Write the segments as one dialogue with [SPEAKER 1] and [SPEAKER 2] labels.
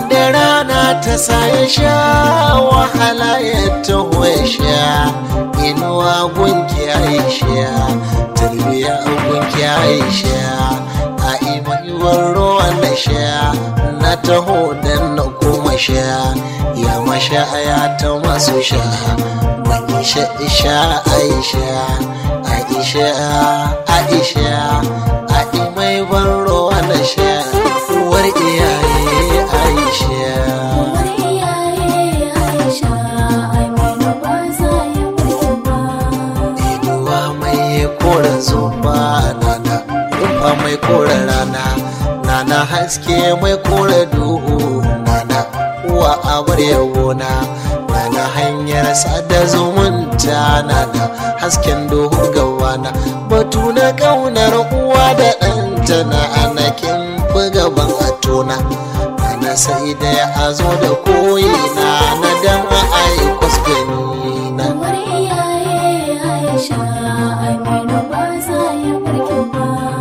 [SPEAKER 1] wanda rana ta sa ya sha wahala ya taho ya sha inuwa gunki aisha tarbiya gunki aisha a imaiwar ruwan na sha na taho dan na kuma sha ya masha ya ta masu sha mai sha isha aisha aisha aisha a imai ban ruwan na sha uwar iyaye aisha
[SPEAKER 2] Uwar iyaye Aisha Aminu ba za ya barki ba.
[SPEAKER 1] inuwa mai kora zuba nana rufa mai kora rana nana haske mai kora duhu nana uwa abar yawona nana hanyar sada zumunta nana hasken duhu gawana batu na kaunar uwa da ɗanta na anakin fi gaban atona nana sai da ya zo da koyi na na dan aikwas gani na
[SPEAKER 2] Uwar iyaye Aisha Aminu ba za ya barki ba.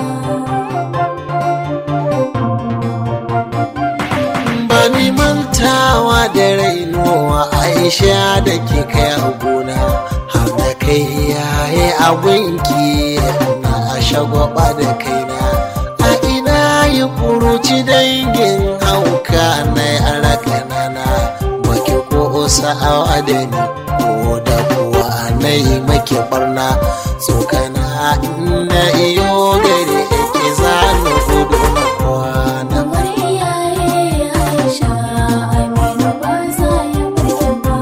[SPEAKER 1] ba ni mantawa da rainuwa aisha da ke kai a gona har da kai yaye abinki na a shagwaba da kaina a ina yi kuruci dangin hauka na yara kanana baki ko sa'awa da ni ko da kuwa na yi maki barna tsokana na iyo gare ki zanu gudu na kwana
[SPEAKER 2] Uwar iyaye Aisha Aminu ba za ya barki ba.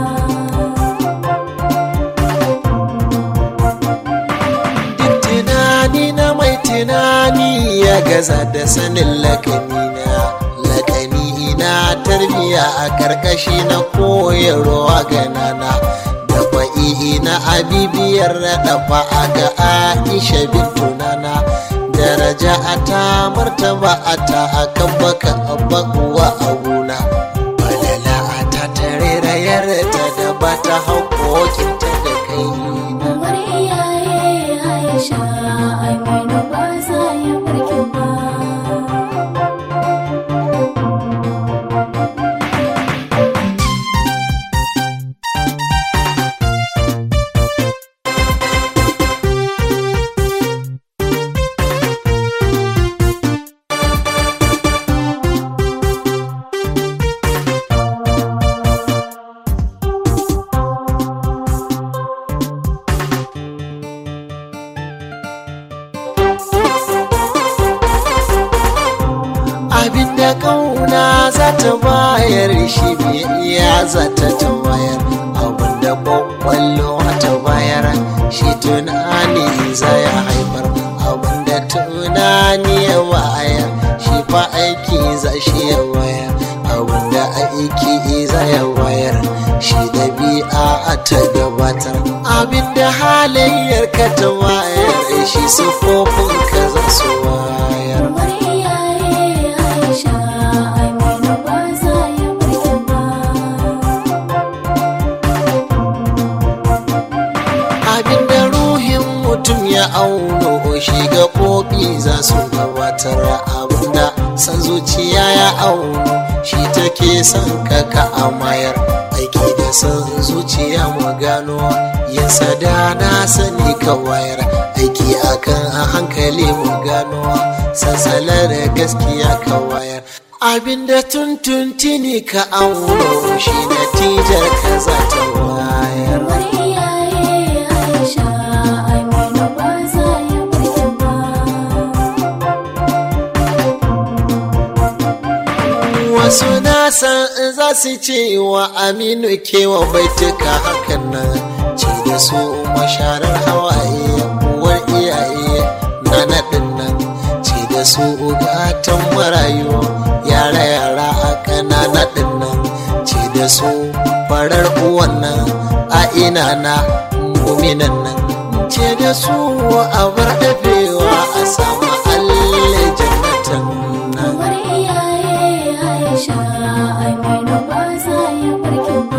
[SPEAKER 1] duk tunani na mai tunani ya gaza da sanin lakanina lakani na tarbiya a karkashi na koyarwa ganana da fa'i na abibiyar dafa a ga aisha bintu nana daraja a ta martaba a ta a kan baka abba uwa a gona balala a ta tare rayar ta da ba ta haƙoƙinta da kai
[SPEAKER 2] Uwar iyaye Aisha Aminu ba za ya barki ba.
[SPEAKER 1] abinda kauna za ta bayar shi biyayya za ta tawayar abinda kwakwallo ta bayar shi tunani za ya haifar abinda tunani ya bayar shi fa aiki za shi ya bayar abinda aiki za ya bayar shi dabi'a ta gabatar abinda halayyar ka ta bayar shi sufofin ka za su bayar
[SPEAKER 2] Uwar iyaye Aisha Aminu ba za ya barki ba.
[SPEAKER 1] abinda ruhin mutum ya auno shi gaɓoɓi za su gabatar abinda san zuciya ya auno shi take son kaka amayar aiki da san zuciya mu gano yin sada na sani ka wayar aiki akan a hankali mu gano sansalar gaskiya ka wayar abinda tuntuntini ka auno shi natijar ka za ta wayar
[SPEAKER 2] Uwar iyaye Aisha Aminu ba za ya barki ba.
[SPEAKER 1] wasu na san za su ce wa aminu kewa baituka hakan nan ce da su masharar hawaye uwar iyaye na naɗin nan ce da su gatan marayu yara yara a ƙanana ɗin nan ce da su farar uwan nan a ina na muminan nan ce da su a bar dafewa a samu alle jannatan nan
[SPEAKER 2] Uwar iyaye Aisha Aminu ba za ya barki ba.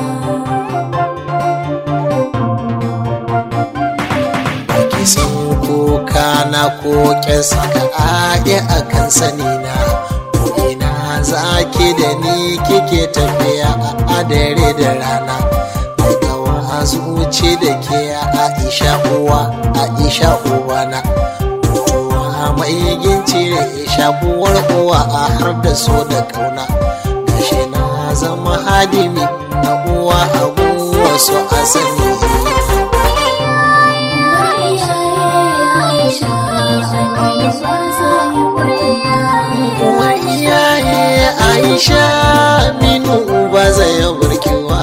[SPEAKER 1] Ake san kuka na ko saka ake a kan sani na ko ina za zaki da ni kike tafiya a dare da rana daga a zuci da ke aisha uwa aisha uwana mutuwa mai ginci da shakuwar uwa a har da so da kauna gashi na zama hadimi na uwa abu wasu asali uwar iyaye aisha minu ba zai burkewa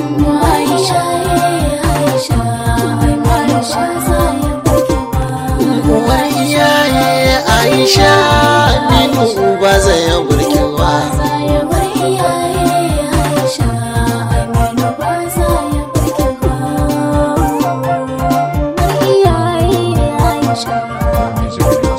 [SPEAKER 1] uwar iyaye aisha minu ba zai burkewa
[SPEAKER 2] Aisha.